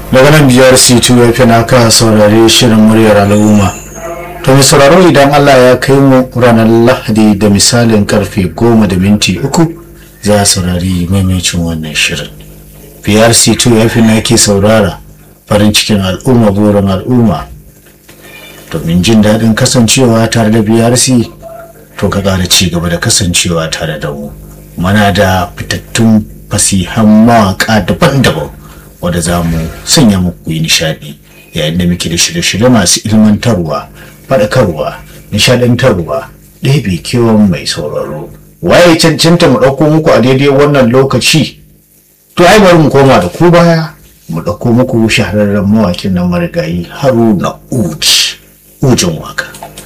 daga nan biyar c2 ya fi naka saurare shirin muryar al'umma to mai sauraro idan allah ya kai mu ranar lahadi da misalin karfe goma da minti uku za a saurari maimacin wannan shirin biyar c2 ya fi nake saurara farin cikin al'umma burin al'umma domin jin daɗin kasancewa tare da brc to ka ƙara ci gaba da kasancewa tare da mu mana da fitattun fasihan mawaƙa daban-daban wadda za mu sanya muku yi nishaɗi yayin da muke da shirye-shirye masu ilmantarwa faɗakarwa nishaɗantarwa ɗebe kewan mai sauraro waye cancanta mu ɗauko muku a daidai wannan lokaci to ai bari mu koma da ku baya mu ɗauko muku shahararren mawakin nan marigayi haruna uji ujin waka